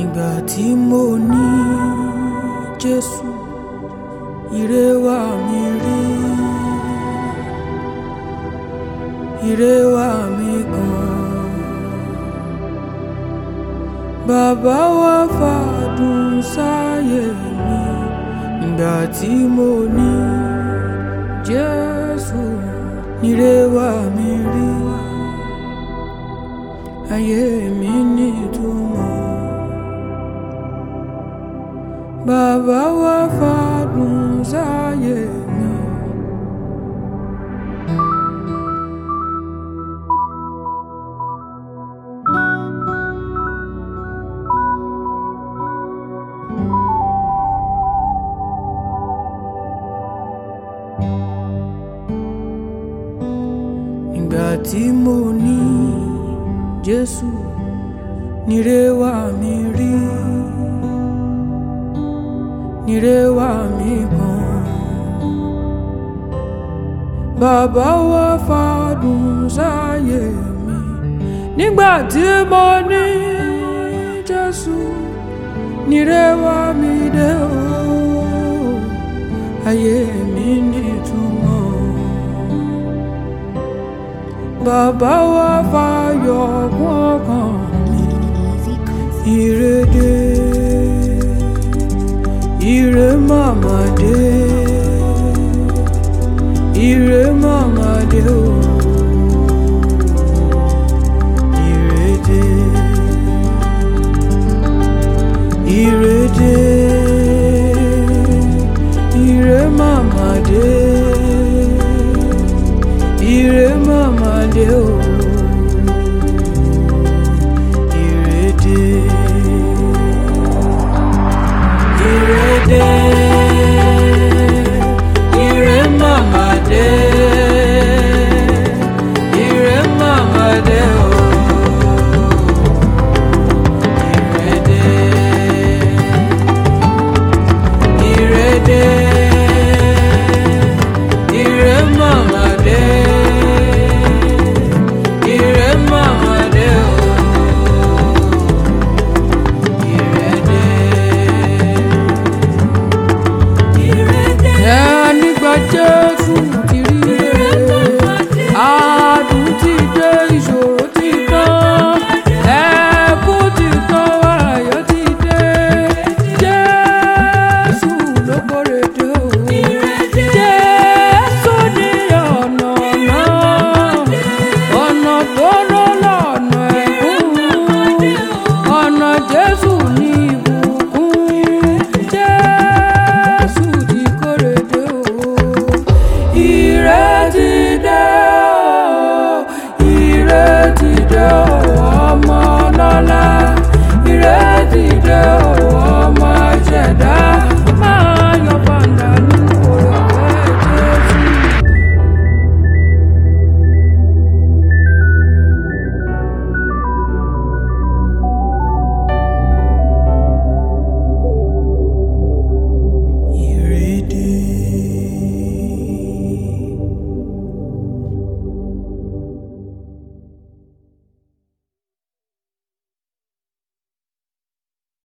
ìgbà tí mo ní Jésù ire wá mi rí ire wá mi gan bàbá wa fàdùn sáyé mi ìgbà tí mo ní Jésù ire wá mi rí ayé mi nítumọ̀ bàbá wa fàdùn sáyé mi. ìgbà tí mo ní Jésù nire wá mi rí nire wá mi gan bàbá wa fàdùn sáyé mi nígbà tí mo ní Jésù nire wá mi dé o ayé mi nítumọ̀ bàbá wa fàyọ̀.